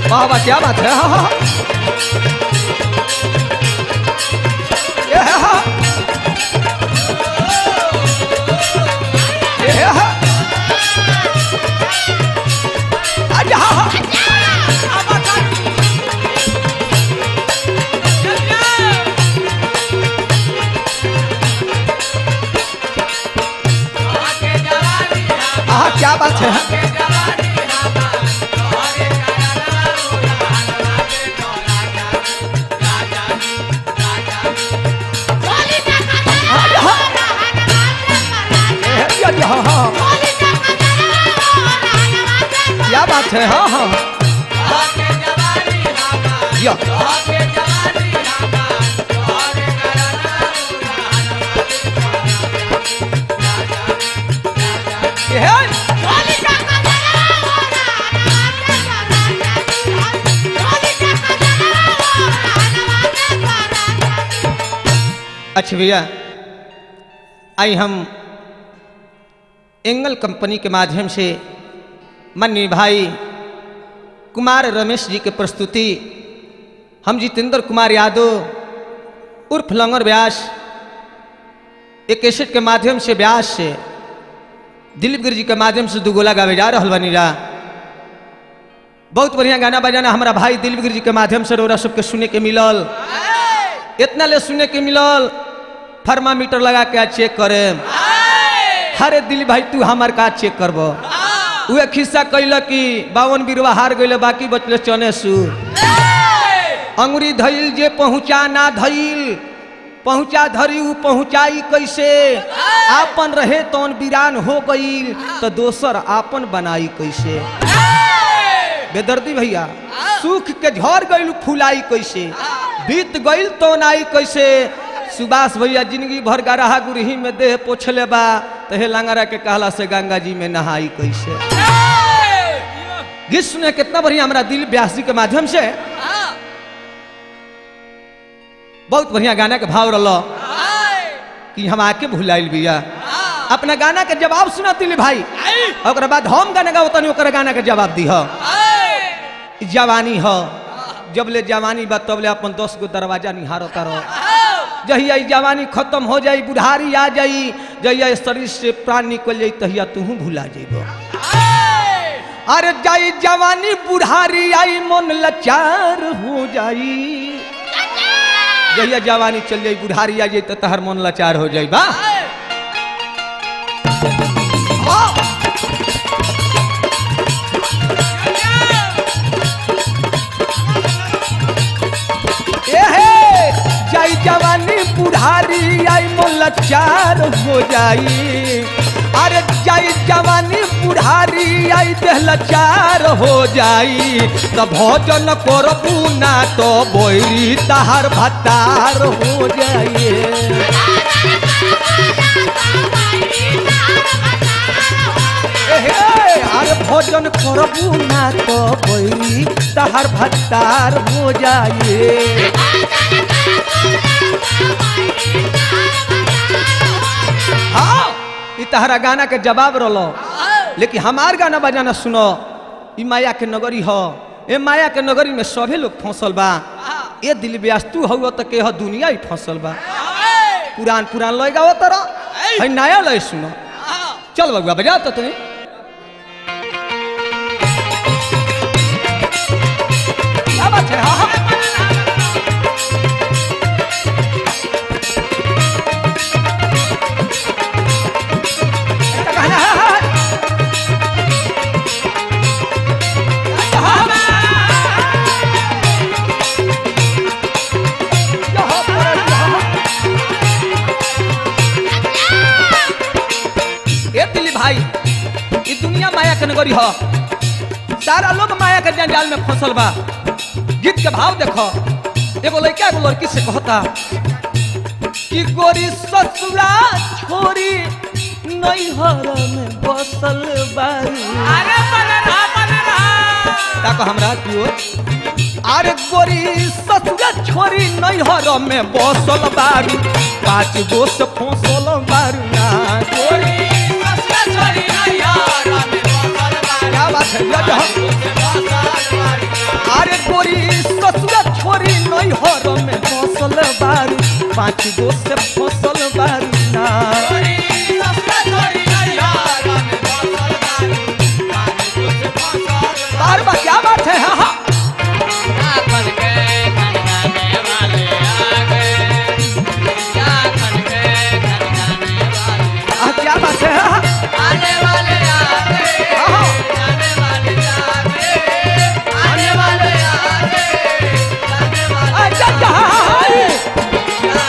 वाह वाह क्या बात है हाँ हाँ ये है, हाँ ये है, हाँ आजा हाँ हाँ हाँ क्या बात है हाँ? आजा, हाँ ये है, ये, ये, हाँ हाँ क्या बात है हाँ हाँ या ये है अच्छा भैया आई हम एंगल कंपनी के माध्यम से माननीय भाई कुमार रमेश जी के प्रस्तुति हम जितेंद्र कुमार यादव उर्फ लंगर व्यास एक कैसेट के माध्यम से व्यास से दिलीप गिर जी के माध्यम से दुगोला गावे जा रहा बनी रा बहुत बढ़िया गाना बजाना हमारा भाई दिलीप गिर जी के माध्यम से रोरा सबके सुने के मिलल इतना ले सुने के मिलल थर्मामीटर लगा के आज चेक करे अरे दिलीप भाई तू हमार का चेक करब उहे खिस्सा कैल कि बावन बिरवा हार गइले बाकी बचले चने सुर अंगुरी धइल जे पहुँचा ना धइल पहुँचा धरी उ पहुँचाई कैसे आपन रहे तौन वीरान हो गईल तो दोसर आपन बनाई कैसे बेदर्दी भैया सुख के झड़ गईल फुलाई कैसे बीत गईल तो नाई कैसे सुभाष भैया जिंदगी भर गराहा गुरही में देह पोछले बा तो हे लंगरा के कहला से गंगा जी में नहाई कैसे गीत सुने कितना बढ़िया हमारा दिल व्यास जी के माध्यम से बहुत बढ़िया गाना के भाव रहा कि हम आके भुलाइल बिया अपना गाना के जवाब सुना दिली भाई और बाद हम गाना गाओ तनी ओकर गाना के जवाब दी जवानी हो जब ले जवानी बा तब ले अपन दस गो दरवाजा निहारो तारो जहिया ई जवानी खत्म हो जाई बुढ़ारी आ जाई जहिया इस शरीर से प्राण निकल जाई तहिया तू भुला जाइब अरे जाई जवानी बुढ़ारी आई मन लाचार हो जाई जहिया जवानी चल जाई बुढ़ारी आ जाई तो तहर मन लाचार हो जाई बा एहे जाई जवानी बुढ़ारी आई मोलचार हो जाई अरे जाई जवानी बुढ़ारी आई देहलचार हो जाई त भोजन करबू ना तो बोरी तहार भतार हो जाई एहे अरे भोजन करबू ना तो बोरी तहार भतार हो जाई हाँ ई तहरा गाना के जवाब रलो लेकिन हमार गाना बजाना सुनो ई माया के नगरी हो ए माया के नगरी में सभे लोग फंसल बा ए दिल ब्यास तू हो तो के ह दुनिया ही फंसल बा पुरान पुरान लय गाओ तरा है नया लय सुनो चल बगुआ बजा तो तुम्हें क्या बात है हाँ हाँ गाना है, हाँ, हाँ। ए दिली भाई ई दुनिया माया के नगरी ह सारा लोग माया के जंजाल में फंसल बा गीत के भाव देखो एगो लड़का एगो लड़की से कहता कि गोरी ससुरा छोरी नैहर में बसल बारी ताको हमरा पियो अरे गोरी ससुरा छोरी नैहर में बसल बारी पाँच गो से फंसल बारी ना गोरी क्या बात है या जहाँ- हर में फसल बारू पाँच गो से फसल बारू ना बार बार क्या बात है हाँ हाँ हाँ, क्या बात है हाँ हाँ हाँ, हाँ अच्छा अच्छा हाँ हाँ हाँ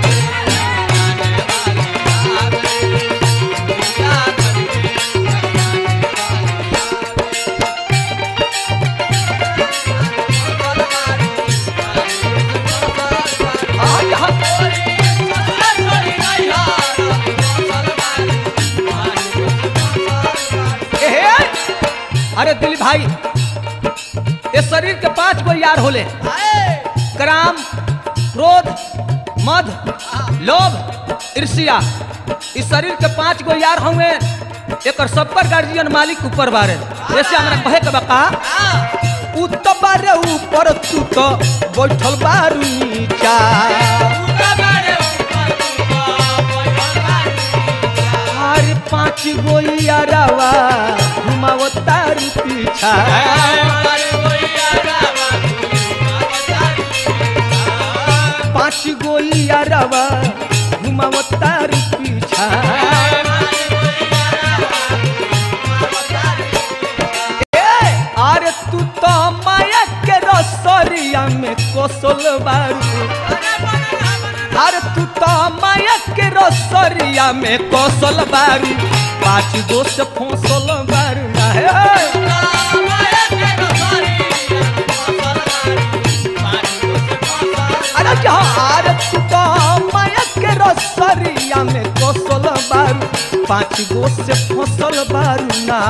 हाँ, हाँ एहे, अरे दिलीप भाई ये शरीर के पांच गो यार होले क्राम क्रोध मध लोभ ईर्ष्या इस शरीर के पांच गो यार होंगे एक सब पर गार्जियन मालिक ऊपर बारे जैसे हमरा कहे के बका उ तो बारे ऊपर तू तो बैठल बारू नीचा हर पांच गो यारवा घुमावता रू पीछा पांच गो यारवा घुमावता रू पीछा ए, अरे तू तो माया के रसरिया में कोसल बारू अरे तू तो माया के रसरिया में कोसल बारू पाँच गो से फौसल बारू ना हे अरे क्या अरे तू तो माया के रसरिया में कोसल बारू पाँच गो से फौसल बारू ना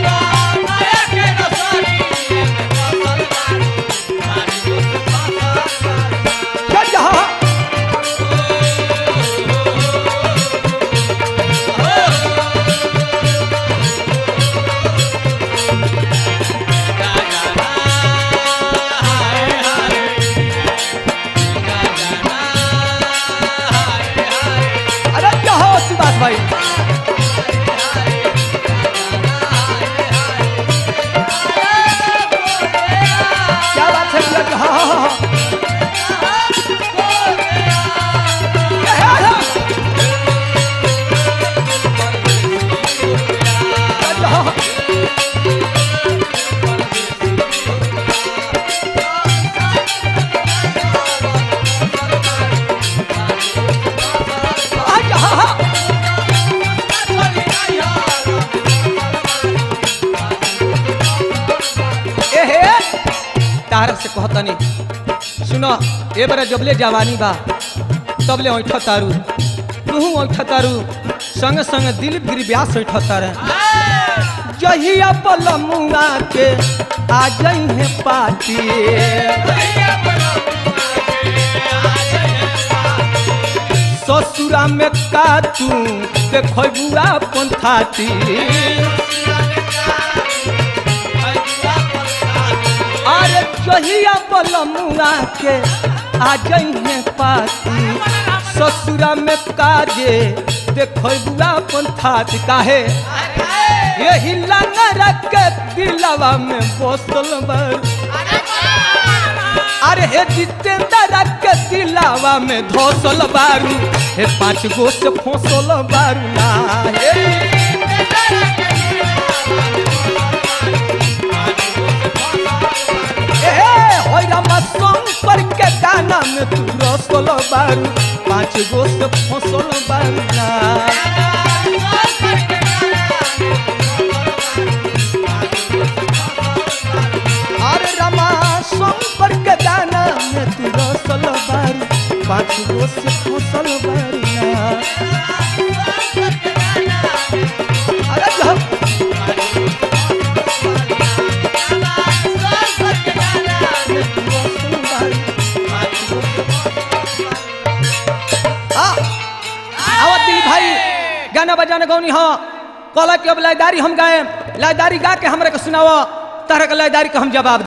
क्या यहाँ अरे क्या हो सुभाष भाई क्या बात है भैया? हाँ, हाँ, हाँ, हाँ। हाँ, हाँ। हाँ, हाँ, हाँ। एहे तारक से कहतनी सुनो ए बरा जबले जवानी बा तबले ऐठ तारू तुहू ऐठ तारू संग संग दिलीप गिरी व्यास ऐठ तारे जहिया पलमुआ के आ जई है पाती ससुरा में का तू देखो बुआ पंथाती अरे जहिया पलमुआ के आ जइहे पाती ससुरा में काजे देखो बुआ पंथाती काहे यही लंगर के दिलवा में बसल बर अरे हे जितेंद्र के दिलावा में धोसल बारू हे पाँच गो से फोसल बारू ना हे ए होय रामा शंकर के गाना में तू रसल बारू पाँच गो से फोसल बारू ना अरे रामा शंकर के गाना में तू रसल बारू पाँच गो से फोसल बारू ना अरे जब आवत दिली भाई गाना बजाना गौनी हाँ कहला कि अब लयदारी हम गाए लयदारी गा के हमरा के सुनाओ तरह के लयदारी के हम जवाब